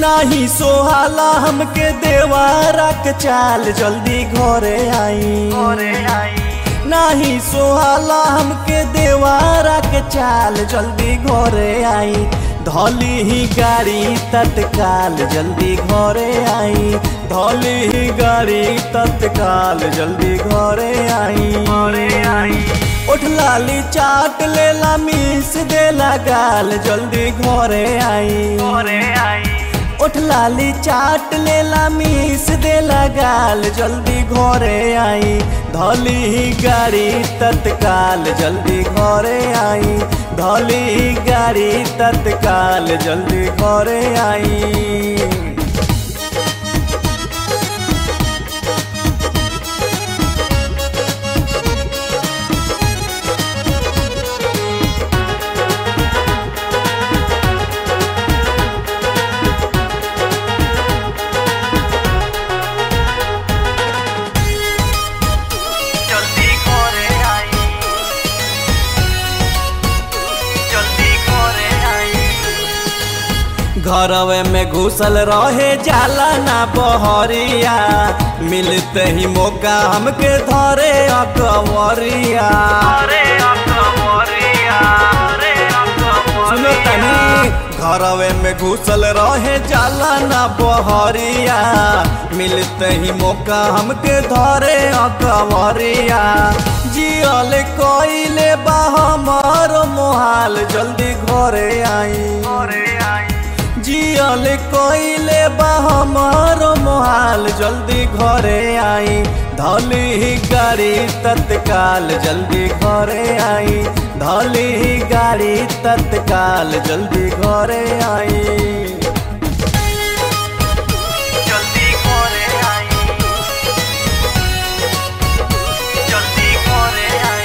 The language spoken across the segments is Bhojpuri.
नाही सोहाला हमके देवारा के चाल जल्दी घरे आई नाही सोहाला हमके देवारा के चाल जल्दी घरे आई धौली ही गाड़ी तत्काल जल्दी घरे आई धौली ही गाड़ी तत्काल जल्दी घरे आई घरे आई उठ लाली चाट लेला मीस देला गाल जल्दी घरे आई घरे आई उठ लाली चाट लेला मीस देला गाल जल्दी घरे आई धौली ही गाड़ी तत्काल जल्दी घरे आई धौली ही गाड़ी तत्काल जल्दी घरे आई জলদি করে আই জলদি করে আই घरवे में घुसल रहे जाला ना बहरिया मिलते ही मौका हमके धरे अकवरिया আরে অকবরিয়া আরে सुनो तनी घरवे में घुसल रहे जाला ना बहरिया मिलते ही मौका हमके धरे अकवरिया जियल कोइले बा हमर मोहाल जल्दी घरे आई করে আই जियल कोइले बा हमर मोहाल जल्दी घरे आई धौली ही गाड़ी तत्काल जल्दी घरे आई धौली ही गाड़ी तत्काल जल्दी घरे आई জলদি করে আই জলদি করে আই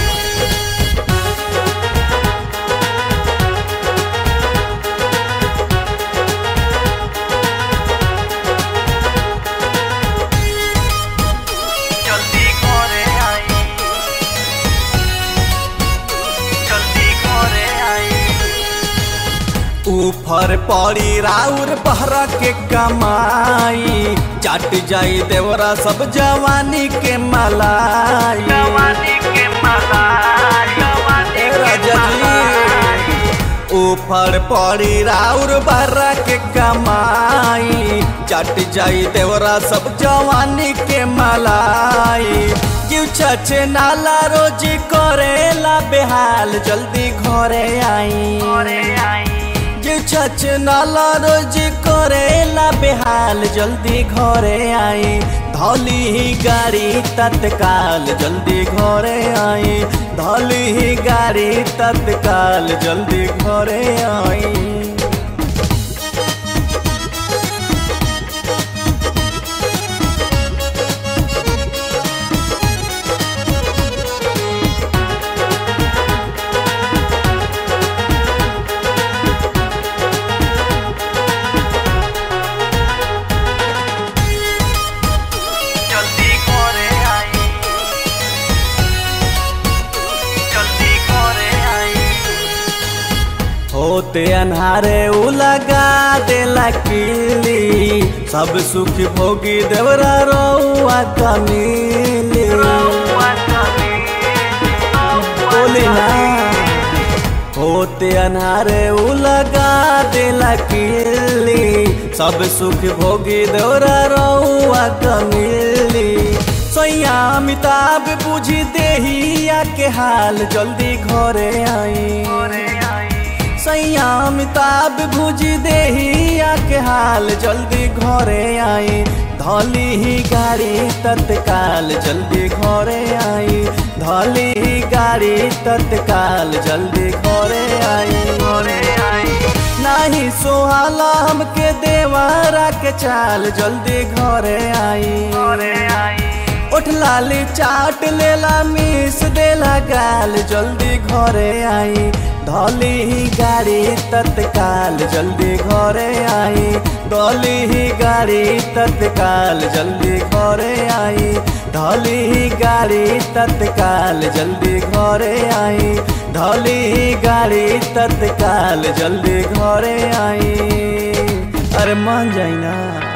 জলদি করে আই জলদি করে আই ऊपर पड़ी राउर बहरा के कमाई चाट जाई देवरा सब जवानी के मलाई जवानी के मला जवानी ए के राजा मला जी ऊपर पड़ी राउर बर्रा के कमाई चट जाई देवरा सब जवानी के मलाई क्यों छछे नाला रोजी करेला बेहाल जल्दी घरे आई করে আই क्यों छछे नाला रोजी करेला बेहाल जल्दी घरे आई धौली ही गाड़ी तत्काल जल्दी घरे आई धौली ही गाड़ी तत्काल जल्दी घरे आई জলদি করে আই জলদি করে আই होते अन्हारे उ लगा देला किली सब सुख भोगी देवरा रउआ कमीली बोली ना होते अन्हारे उ लगा देला किली सब सुख भोगी देवरा रउआ कमीली सैया अमिताभ बुझी देहिया के हाल जल्दी घरे आई করে আই सैया अमिताभ भुजी देहिया के हाल जल्दी घरे आई धौली ही गाड़ी तत्काल जल्दी घरे आई धौली ही गाड़ी तत्काल जल्दी घरे आई করে আই नाही सोहाला हमके देवारा के चाल जल्दी घरे आई করে আই उठ लाली चाट लेला मीस देला गाल जल्दी घरे आई धौली ही गाड़ी तत्काल जल्दी घरे आई धौली ही गाड़ी तत्काल जल्दी घरे आई धौली ही गाड़ी तत्काल जल्दी घरे आई धौली ही गाड़ी तत्काल जल्दी घरे आई अरे मान जाई ना